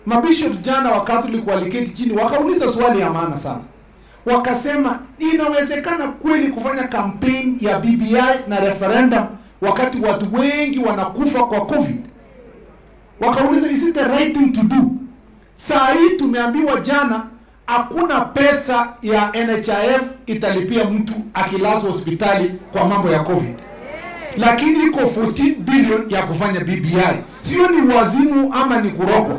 mabishops jana wa Catholic waliketi chini wakauliza swali ya maana sana, wakasema inawezekana kweli kufanya campaign ya BBI na referendum wakati watu wengi wanakufa kwa COVID? Wakauliza, is it the right thing to do? Saa hii tumeambiwa jana hakuna pesa ya NHIF italipia mtu akilazwa hospitali kwa mambo ya COVID, lakini iko 14 billion ya kufanya BBI. Sio ni wazimu ama ni kurogwa?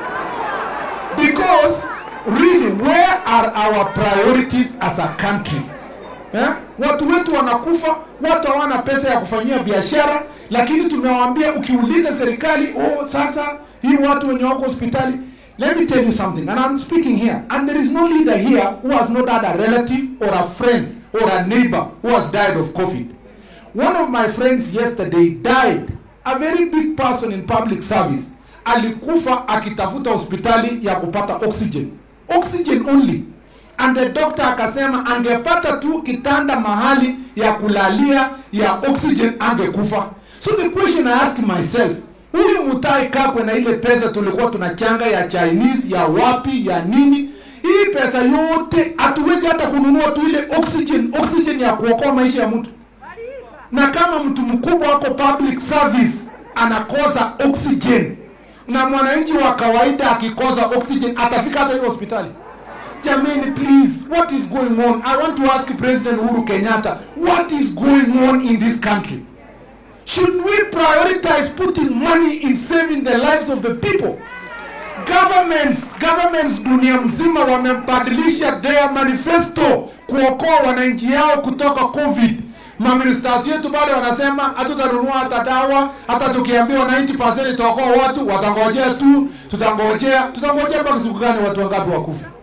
Because really where are our priorities as a country? Eh? Watu wetu wanakufa, watu hawana pesa ya kufanyia biashara, lakini tumewaambia ukiuliza serikali, oh, sasa hii watu wenye wako hospitali Let me tell you something, and I'm speaking here, and there is no leader here who has not had a relative or a friend or a neighbor who has died of COVID. One of my friends yesterday died, a very big person in public service. Alikufa akitafuta hospitali ya kupata oxygen. Oxygen only. And the doctor akasema angepata tu kitanda mahali ya kulalia ya oxygen angekufa. So the question I ask myself, huyu Mutai Kagwe na ile pesa tulikuwa tunachanga ya Chinese ya wapi ya nini, hii pesa yote hatuwezi hata kununua tu ile oxygen, oxygen ya kuokoa maisha ya mtu. Na kama mtu mkubwa wako public service anakosa oxygen, na mwananchi wa kawaida akikosa oxygen atafika hata hiyo hospitali? Jamani, please, what is going on? I want to ask President Uhuru Kenyatta, what is going on in this country? Should we prioritize putting money in saving the lives of the people? Governments, governments dunia mzima wamebadilisha their manifesto kuokoa wananchi yao kutoka COVID. Maministers yetu bado wanasema hatutanunua hata dawa, hata tukiambiwa 90% itaokoa watu, watangojea tu, tutangojea, tutangojea mpaka siku gani watu wangapi wakufa?